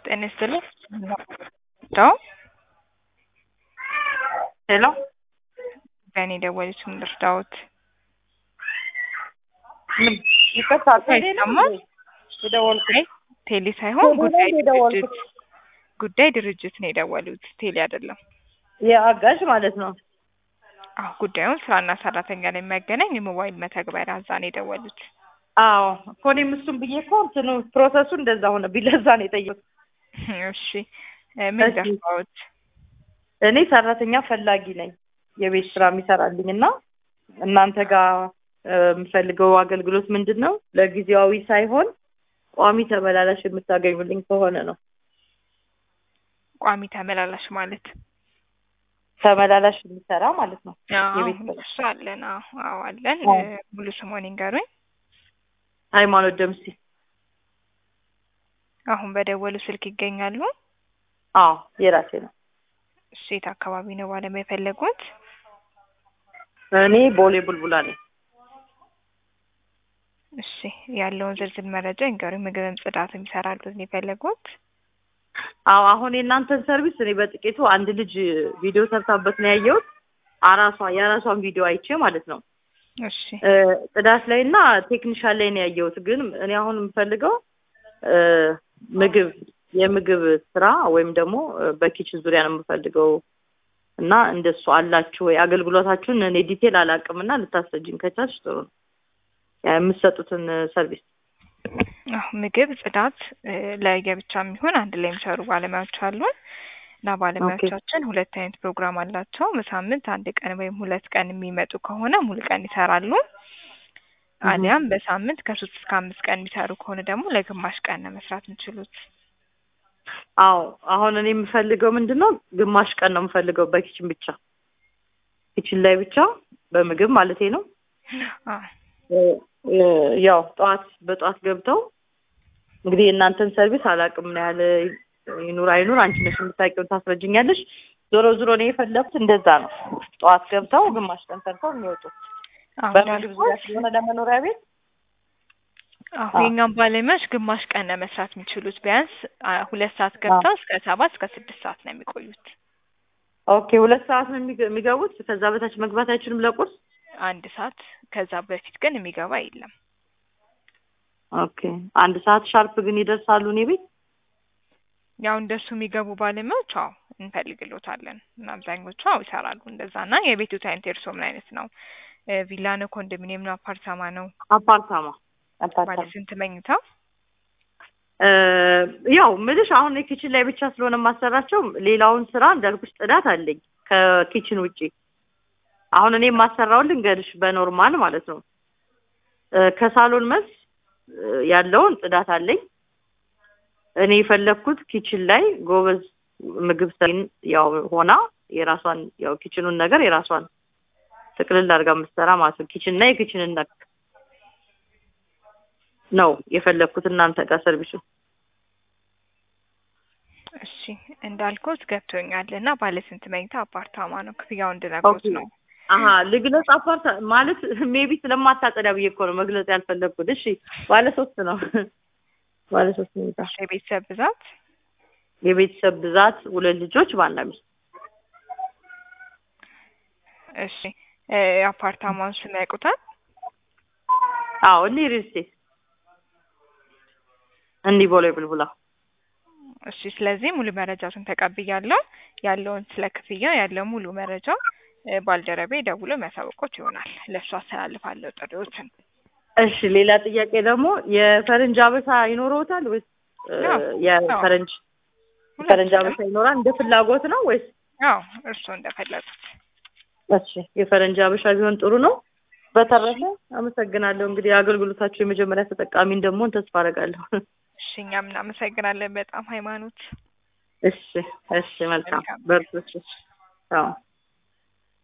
ጤና ይስጥልኝ። ዳው ሄሎ በእኔ ደወሉት ምን ልርዳዎት? ምን ይቅርታ፣ ቴሌ ነው አይሰማም? እንዴ የደወልኩት? አይ ቴሌ ሳይሆን ቴሌ ጉዳይ ነው የደወልኩት። ድርጅት ጉዳይ ድርጅት ነው የደወሉት፣ ቴሌ አይደለም። የአጋዥ ማለት ነው። አዎ ጉዳዩን ስራና ሰራተኛ ላይ የሚያገናኝ የሞባይል መተግበሪያ እዛ ነው የደወሉት። አዎ እኮ እኔም እሱን ብዬ እኮ እንትኑ ፕሮሰሱ እንደዛ ሆነ ቢለዛ ነው የጠየቁት። እሺ እ ምን እሺ። ደርሰዎት? እኔ ሰራተኛ ፈላጊ ነኝ የቤት ስራ የሚሰራልኝ እና እናንተ ጋር እ የምፈልገው አገልግሎት ምንድን ነው? ለጊዜያዊ ሳይሆን ቋሚ ተመላላሽ የምታገኙልኝ ከሆነ ነው። ቋሚ ተመላላሽ ማለት ተመላላሽ የሚሰራ ማለት ነው። አዎ የቤት ስራ እሱ አለን። አዎ አዎ አለን። አዎ። እ ሙሉ ስሞን ይንገሩኝ። ሃይማኖት ደምሴ። አሁን በደወሉ ስልክ ይገኛሉ? አዎ የራሴ ነው። እሱ የት አካባቢ ነው ባለሙያ የፈለጉት? እኔ ቦሌ ቡልቡላ ነኝ። እሺ ያለውን ዝርዝር መረጃ ይንገሩኝ። ምግብም ጽዳትም ይሰራሉ ነው የፈለጉት? አዎ አሁን የእናንተን ሰርቪስ እኔ በጥቂቱ አንድ ልጅ ቪዲዮ ሰርታበት ነው ያየሁት። አራሷ የራሷን ቪዲዮ አይቼ ማለት ነው እሺ እ ጽዳት ላይ እና ቴክኒሻን ላይ ነው ያየሁት። ግን እኔ አሁን የምፈልገው እ ምግብ የምግብ ስራ ወይም ደግሞ እ በኪችን ዙሪያ ነው የምፈልገው እና እንደሱ አላችሁ ወይ? አገልግሎታችሁን እኔ ዲቴል አላውቅም እና ልታስረጅኝ ከቻልሽ ጥሩ ነው ያ የምትሰጡትን እ ሰርቪስ። አዎ ምግብ፣ ጽዳት እ ለየብቻ የሚሆን አንድ ላይ የሚሰሩ ባለሙያዎች አሉን እና ባለሙያዎቻችን ሁለት አይነት ፕሮግራም አላቸው። በሳምንት አንድ ቀን ወይም ሁለት ቀን የሚመጡ ከሆነ ሙሉ ቀን ይሰራሉ። አሊያም በሳምንት ከሶስት እስከ አምስት ቀን የሚሰሩ ከሆነ ደግሞ ለግማሽ ቀን ነው መስራት የሚችሉት። አዎ አሁን እኔ የምፈልገው ምንድን ነው ግማሽ ቀን ነው የምፈልገው በኪችን ብቻ ኪችን ላይ ብቻ በምግብ ማለቴ ነው። አዎ እ እ ያው ጠዋት በጠዋት ገብተው እንግዲህ የእናንተን ሰርቪስ አላውቅም ምን ያህል ይኑር አይኑር አንቺ ነሽ የምታውቂውን ታስረጅኛለሽ። ዞሮ ዞሮ እኔ የፈለኩት እንደዛ ነው። ጠዋት ገብተው ግማሽ ቀን ሰርተው የሚወጡ አዎ በምግብ ዙሪያ እንዳልኩት ስለሆነ ለመኖሪያ ቤት አዎ አዎ። የእኛም ባለሙያዎች ግማሽ ቀን ነው መስራት የሚችሉት። ቢያንስ አ ሁለት ሰዓት ገብተው እስከ ሰባት እስከ ስድስት ሰዓት ነው የሚቆዩት። ኦኬ ሁለት ሰዓት ነው የሚገ- የሚገቡት። ከዛ በታች መግባት አይችልም ለቁርስ። አንድ ሰዓት ከዛ በፊት ግን የሚገባ የለም። ኦኬ አንድ ሰዓት ሻርፕ ግን ይደርሳሉ እኔ ቤት። ያው እንደሱ የሚገቡ ባለሙያዎች አዎ እንፈልግሎታለን እና አብዛኞቹ አዎ ይሰራሉ እንደዛ። እና የቤቱ አይነት የእርሶ ምን አይነት ነው? እ ቪላ ነው? ኮንዶሚኒየም ነው? አፓርታማ ነው? አፓርታማ ባለ አፓርታማ ስንት መኝታ? እ ያው ምልሽ አሁን የኪችን ላይ ብቻ ስለሆነ የማሰራቸው ሌላውን ስራ እንዳልኩሽ ጽዳት አለኝ ከኪችን ውጪ። አሁን እኔ የማሰራውን ልንገርሽ በኖርማል ማለት ነው እ ከሳሎን መልስ እ ያለውን ጽዳት አለኝ። እኔ የፈለግኩት ኪችን ላይ ጎበዝ ምግብ ሰሪን ያው ሆና የራሷን ያው ኪችኑን ነገር የራሷን ጥቅልል አድርጋ የምትሰራ ማለት ነው። ኪችን እና የኪችንን ነክ ነው የፈለግኩት እናንተ ጋር ሰርቪሱ። እሺ እንዳልኩት ገብቶኛል። እና ባለ ስንት መኝታ አፓርታማ ነው? ክፍያው እንድነግሮት ኦኬ። ነው። አሀ ልግለጽ። አፓርታ ማለት ሜቢ ስለማታጸዳ ብዬ እኮ ነው መግለጽ ያልፈለግኩት። እሺ ባለ ሶስት ነው ባለ ሶስት መኝታ እሺ የቤተሰብ ብዛት? የቤተሰብ ብዛት ሁለት ልጆች ባልና ሚስት። እሺ እ የአፓርታማውን ስም ያውቁታል? አዎ እኒህ ሪል ስቴት እንዲህ ቦሌ ቡልቡላ። እሺ ስለዚህ ሙሉ መረጃውን ተቀብያለሁ። ያለውን ስለ ክፍያ ያለው ሙሉ መረጃ እ ባልደረቤ ደውሎ የሚያሳውቆት ይሆናል። ለእሱ አስተላልፋለሁ ጥሪዎችን። እሺ ሌላ ጥያቄ ደግሞ የፈረንጅ አበሳ ይኖረውታል ወይስ እ አዎ፣ የፈረንጅ የፈረንጅ አበሳ ይኖራል? እንደ ፍላጎት ነው ወይስ? አዎ እርስዎ እንደፈለጉት። እሺ የፈረንጅ አበሻ ቢሆን ጥሩ ነው። በተረፈ አመሰግናለሁ። እንግዲህ የአገልግሎታችሁ የመጀመሪያ ተጠቃሚ እንደምሆን ተስፋ አደርጋለሁ። እሺ እኛም እናመሰግናለን በጣም ሃይማኖት። እሺ እሺ መልካም መልካም። በርቱ። እሺ አዎ